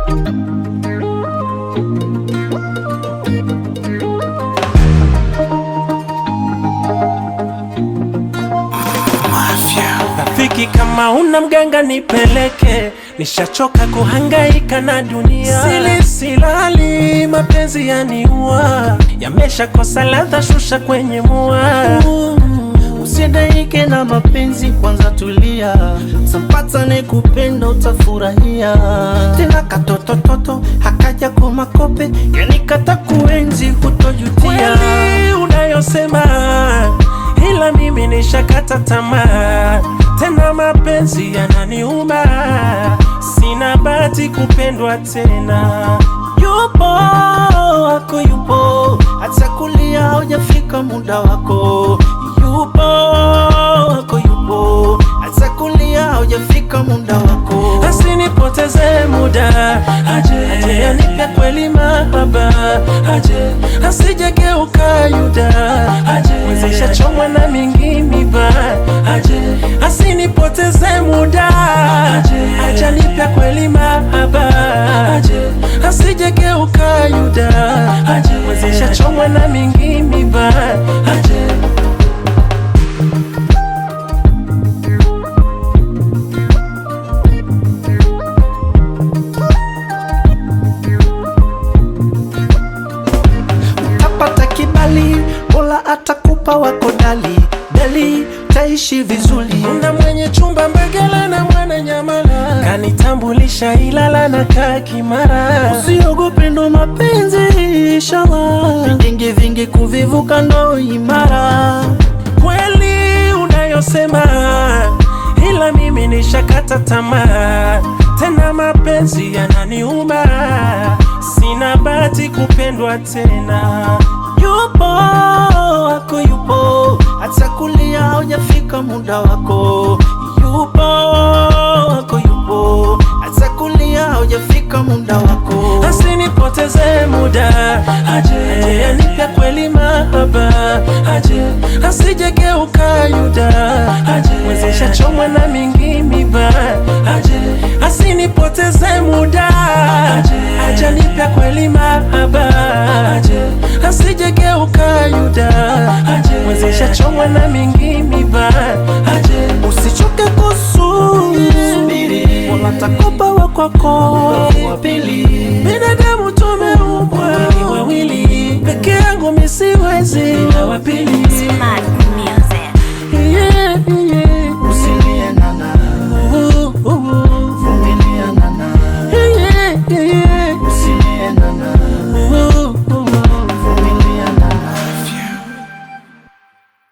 Rafiki, kama una mganga nipeleke, nishachoka kuhangaika na dunia. Sili silali, mapenzi yaniua, yameshakosa ladha, shusha kwenye mua. Usidaike na mapenzi, kwanza tulia, sampata ni kupenda, utafurahia tena. Katotototo hakaja kwa makope, yani kata kuenzi, hutojutia. Kweli unayosema, ila mimi nishakata tamaa, tena mapenzi yananiuma, sina bahati kupendwa tena. Yupo wako, yupo hata kulia, haujafika muda wako. Yupo wako, yupo hata kulia, haujafika muda wako. Asinipoteze muda, aje aje anipe kweli mahaba, aje asijegeuka Yuda, aje mwezesha chomwa na mingi miba, aje asinipoteze muda, aje aje anipe kweli mahaba, aje asijegeuka Yuda, aje mwezesha chomwa na mingi miba, aje Tapata kibali, Mola atakupa wako dali dali, taishi vizuri. na mwenye chumba Mbegela na mwana Nyamala kanitambulisha Ilala na kaa Kimara. Usiogope, ndo mapenzi inshallah, vingi vingi kuvivuka ndo imara. Kweli unayosema, ila mimi nishakata tamaa, tena mapenzi yananiuma, sina bahati kupendwa tena. Yupo wako, yupo hata kulia, haujafika muda wako. Yupo wako, yupo hata kulia, haujafika muda wako. Asinipoteze muda, aje aje anipe kweli mahaba, aje asijegeuka Yuda, aje mwezesha chomwa na mingi miba, aje asinipoteze muda, aje aje anipe kweli mahaba, aje asijegeuka Yuda, aje mwezesha chomwa na mingi miba, aje Usichoke kusubiri, Mola takupa wa kwako wa pili. Binadamu tumeumbwa wawili wawili, peke yangu mi siwezi na wa pili. Smart music. Yeah, yeah. Usilie nana, Uh, uh, uh. vumilia nana. Yeah, yeah, yeah.